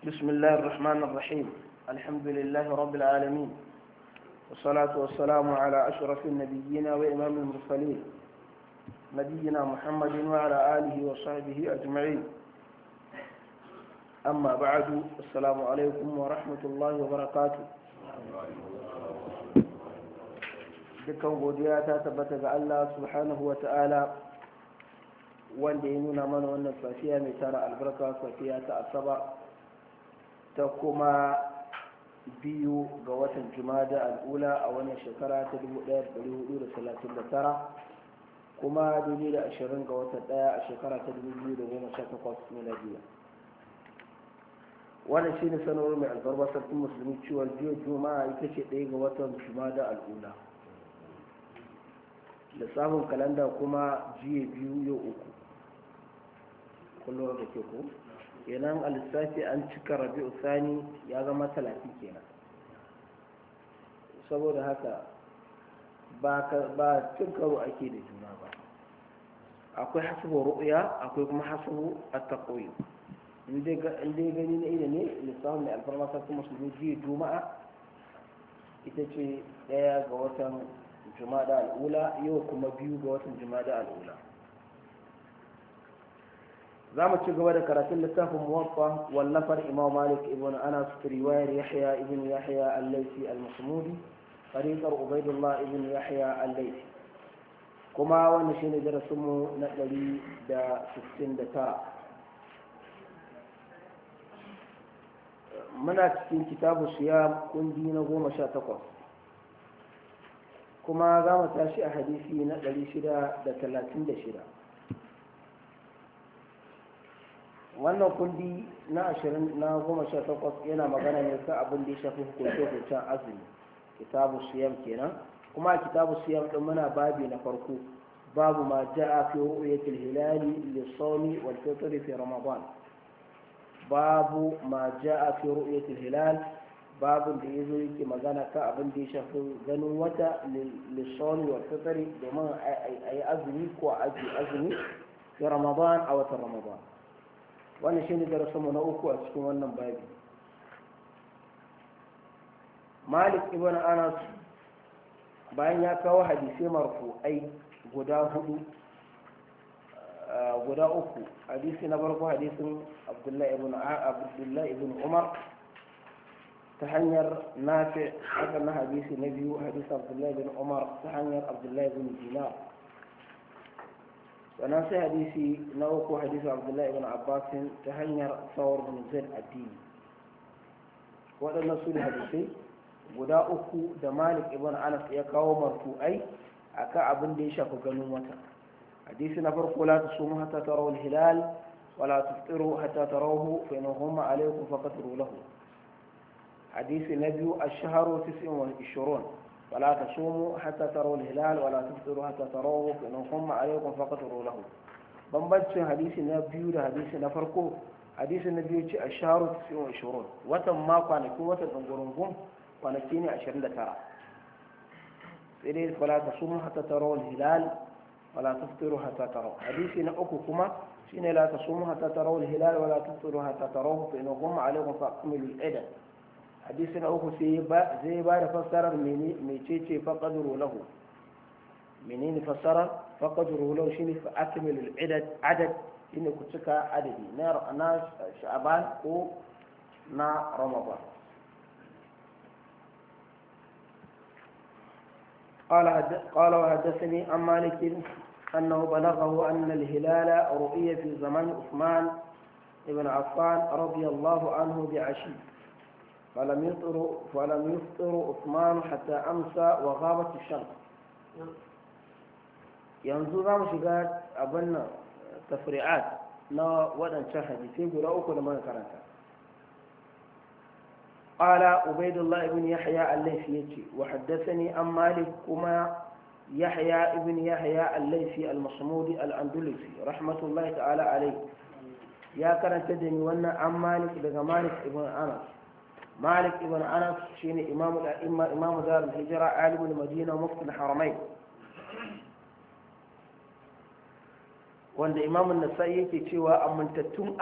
بسم الله الرحمن الرحيم الحمد لله رب العالمين والصلاة والسلام على أشرف النبيين وإمام المرسلين نبينا محمد وعلى آله وصحبه أجمعين أما بعد السلام عليكم ورحمة الله وبركاته dukkan godiya ta tabbata ga Allah subhanahu wa ta'ala wanda ya nuna mana wannan safiya mai tara albarka safiya ta asaba ta kuma biyu ga watan jumada al'ula a wannan shekara ta 1439 kuma 2020 ga watan daya a shekara ta 2018 miladiya wannan shine sanarwar mai albarba sarkin musulmi ciwon jiya juma'a ita ce ɗaya ga watan jumada al'ula da samun kalanda kuma jiya biyu yau uku kullum da ke ku kenan a lissafi an cika rabi'u sani ya zama talatin kenan saboda haka ba cin karo ake da juna ba akwai hasabu ru'ya akwai kuma hasabu at-taqwi inda gani na ida ne lissafin da alfarma sarki musulmi jiya juma'a ita ce daya ga watan jumada al'ula yau kuma biyu ga watan jumada al'ula za mu ci gaba da karatun littafin muwaffa wallafar imam malik ibn anas riwayar yahya ibn yahya al-laisi al-masmudi tariqar ubaidullah ibn yahya al-laisi kuma wannan shine darasin mu na 169 muna cikin kitabu siyam kundi na goma sha takwas kuma za mu tashi a hadisi na 636 wannan kundi na ashirin na goma sha takwas yana magana ne kan abin da ya shafi hukunce-hukuncen azumi kitabu siyam kenan kuma a kitabu siyam din muna babi na farko babu ma ja'a fi ru'yatil hilali lis-sawmi wal fitr fi ramadan babu ma ja'a fi ru'yatil hilal babun da yazo yake magana kan abin da ya shafi ganin wata lis-sawmi wal fitr domin ayi azumi ko aji azumi fi ramadan a watan ramadan wannan shine darasinmu na uku a cikin wannan babi malik ibn anas bayan ya kawo hadisai marfu'ai guda hudu guda uku hadisi na farko hadisin abdullahi ibn abdullahi ibn umar ta hanyar nafi haka na hadisi na biyu hadisi abdullahi ibn umar ta hanyar abdullahi ibn dinar sannan sai hadisi na uku hadisi abdullahi ibn abbasin ta hanyar tsawar bin zaid addini waɗannan su ne hadisai guda uku da malik ibn anas ya kawo marfu'ai a kan abin da ya shafi ganin wata hadisi na farko la tasumu hatta tarawu hilal wa la tuftiru hatta tarawhu fa in humma alaykum faqatru lahu hadisi na biyu ash-shahru 29 ولا تصوموا حتى تروا الهلال ولا تفطروا حتى تروه فإن هم عليكم فقتروا له bambancin hadisi na biyu da hadisi na farko hadisi na biyu ce a shaharu tasirin ashirin watan ma kwanakin watan ɗangurungun kwanaki ne ashirin da tara sai dai wala ta sumu hata taro hilal wala ta fitiru hata taro hadisi na uku kuma shine la ta sumu hata taro hilal wala ta fitiru hata taro fa ina gumma alaikum fa akmilu al hadisi na uku zai ba da fassarar mecece faƙaduru lahu menene fassarar faƙaduru lahu shine fa akmilul adad shine ku cika adadi na sha'ban ko na ramadan قال قال وحدثني عن مالك انه بلغه ان الهلال رؤي في زمان عثمان بن عفان رضي الله عنه بعشي فلم يفطر فلم يفطر عثمان حتى امسى وغابت الشمس yanzu za mu shiga abin nan tafri'at na waɗancan hadisai guda uku da muka karanta قال عبيد الله بن يحيى الليثي يجي وحدثني عن مالك كما يحيى ابن يحيى الليثي المصمودي الأندلسي رحمة الله تعالى عليه يا كان تدني وانا عن مالك لغا مالك ابن أنس مالك ابن أنس شين إمام الأئمة إمام دار الهجرة عالم المدينة ومفتي الحرمين wanda imamun nasa'i yake cewa amintattun